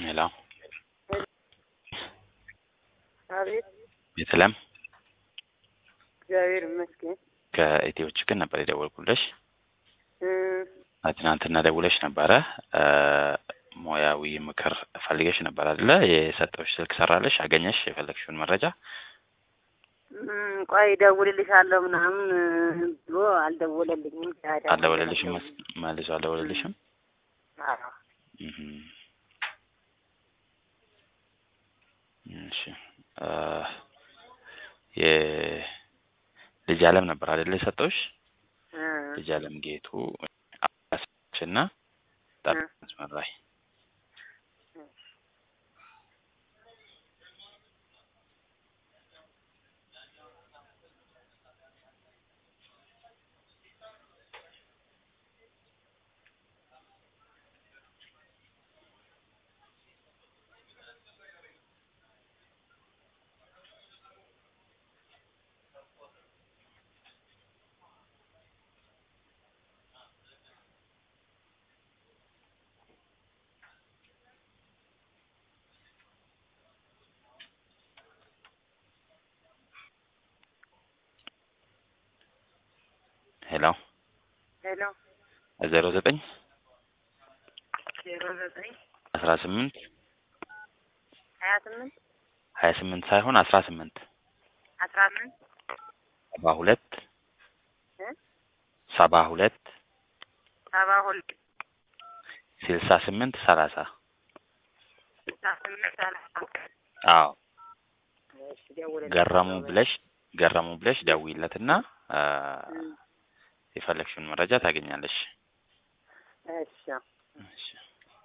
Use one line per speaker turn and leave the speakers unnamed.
ሄሎ
አቤት
ቤተልሔም
እግዚአብሔር ይመስገን።
ከኢትዮ ችግር ነበር የደወልኩልሽ።
እ
ትናንትና ደውለሽ ነበረ እ ሙያዊ ምክር ፈልገሽ ነበር አይደለ? የሰጠሁሽ ስልክ ሰራለሽ? አገኘሽ የፈለግሽውን መረጃ?
እም፣ ቆይ እደውልልሻለሁ ምናምን ብሎ አልደወለልኝም። ታዲያ
አልደወለልሽም? መስ- መልሶ አልደወለልሽም?
አዎ
እህ እሺ እ የልጅ አለም ነበር አይደለ የሰጠሁሽ?
እ
ልጅ አለም ጌቱ እና መስመር ላይ ሄሎ
ሄሎ
ዜሮ ዘጠኝ
ዜሮ ዘጠኝ
አስራ ስምንት
ሀያ ስምንት
ሀያ ስምንት ሳይሆን አስራ ስምንት
አስራ አምስት
ሰባ ሁለት
እ
ሰባ ሁለት
ሰባ ሁለት
ስልሳ ስምንት ሰላሳ
ስልሳ ስምንት ሰላሳ
አዎ
እሺ፣ ደውልልኝ።
ገረሙ ብለሽ ገረሙ ብለሽ ደውይለትና እ
እም፣
የፈለግሽውን መረጃ ታገኛለሽ።
እሺ
እሺ